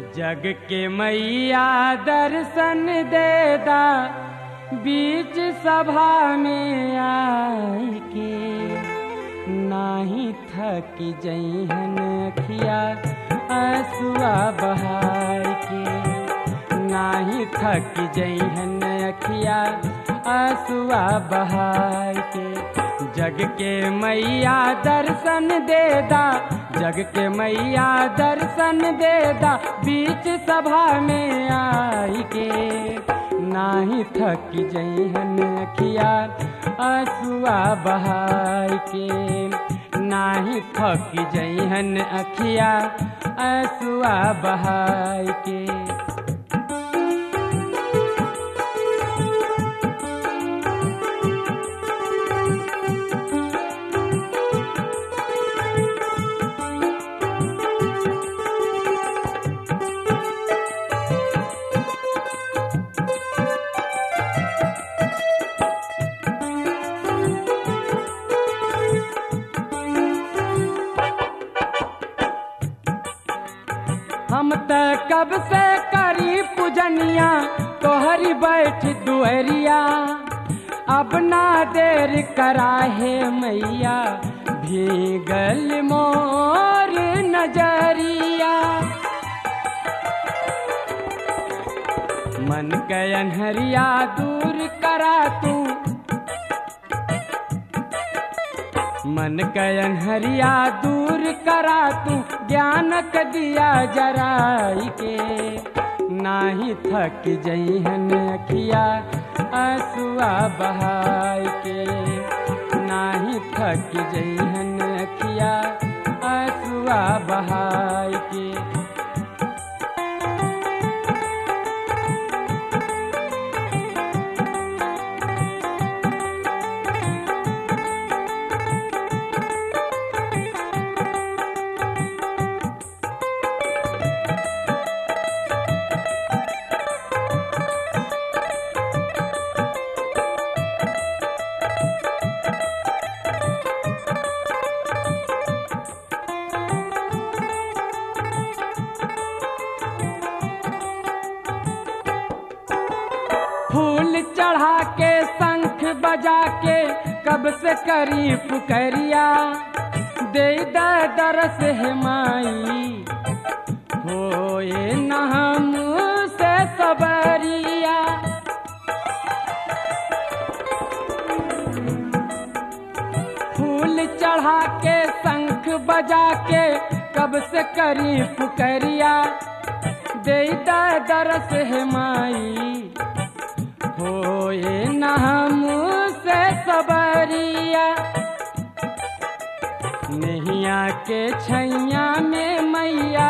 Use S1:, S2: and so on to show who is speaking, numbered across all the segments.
S1: जग के मैया दर्शन देदा बीच सभा में आई के नाही थक जइहन अखिया आंसुआ बहाय के नाही थक जइहन अखिया आंसुआ बहाय के जग के मैया दर्शन देदा जग के मैया दर्शन देदा बीच सभा में आई के नाही थक जइहन अखिया आंसुआ बहाय के नाही थक जइहन अखिया आंसुआ बहाय के हम त कब से करी पूजनिया तोहरी बैठ दुअरिया अब ना देर करा है मैया भीगल मोर नजरिया मन कयन हरिया दूर करा तू मन कयन हरिया दूर करा तू ज्ञानक दिया जराई के नाही थक जइहन अखिया आंसुआ बहाय के नाही थक जइहन अखिया आंसुआ बहाय के फूल चढ़ा के शंख बजा के कब से करी पुकरिया दे दा दरस है माई होए न हम से सबरिया फूल चढ़ा के शंख बजा के कब से करी पुकरिया दे दा दरस है माई होए न हम से सबरिया नैया के छैया में मैया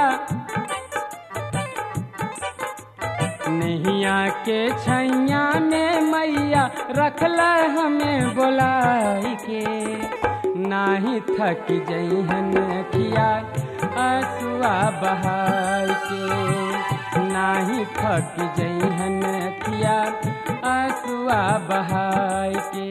S1: नैया के छैया में मैया रखल हमें बोलाई के नाही थक जइहन अखिया आंसुआ बहाय के नाही थक जइहन अखिया आंसुआ बहाय के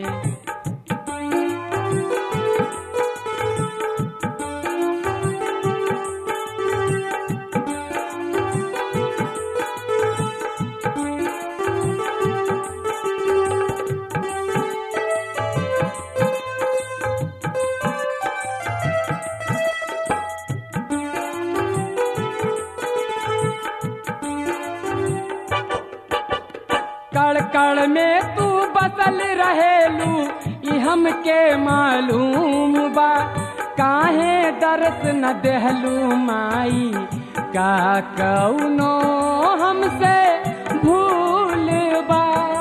S1: कड़ कड़ में तू बसल रहेलू ई हमके मालूम बा काहे दर्द न देहलू माई का कौनो हमसे भूल बा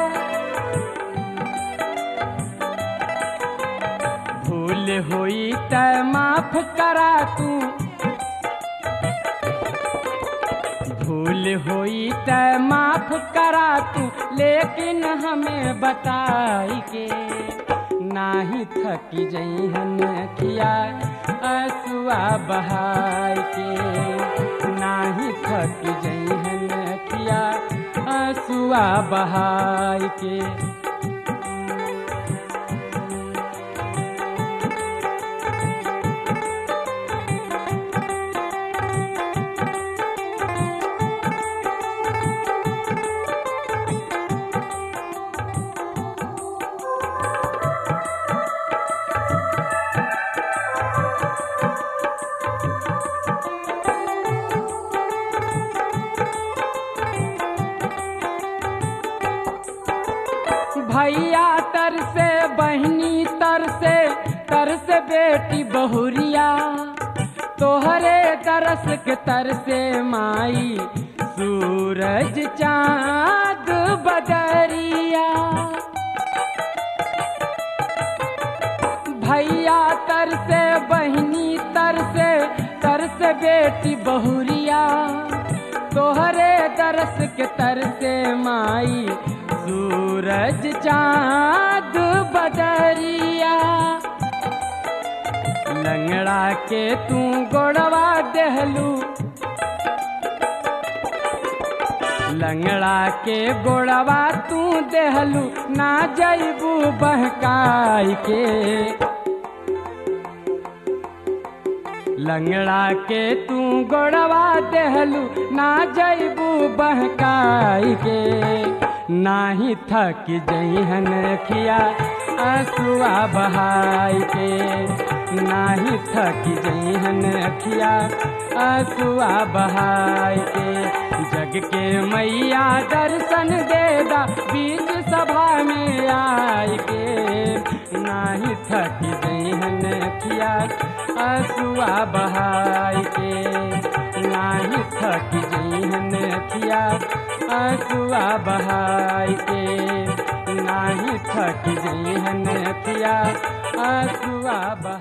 S1: भूल होई त माफ करा तू भूल होई त माफ करा तू लेकिन हमें बताई के नाही थक जइहन अखिया आंसुआ बहाय के नाही थक जइहन अखिया आंसुआ बहाय के तर से बहनी तर से तर से बेटी बहुरिया तोहरे तरस के तर से माई सूरज चांद बदरिया भैया तर से बहनी तर से तर से बेटी बहुरिया तोहरे दरस के तर से माई सूरज चांद बदरिया लंगड़ा के तू गोड़वा देहलू लंगड़ा के गोड़वा तू देहलू ना जैबू बहकाई के लंगड़ा के तू गोड़वा देहलू ना जैबू बहकाई के नाही थक जइहन खिया आंसुआ बहाई के नाही थक जइहन खिया आंसुआ बहाई के जग के मैया दर्शन देदा बीच सभा में आई के नाही थक जइहन खिया आंसुआ बहाई के नाही थक जइहन खिया आंसुआ बहाई के नाही थक जइहन खिया आंसुआ बहाई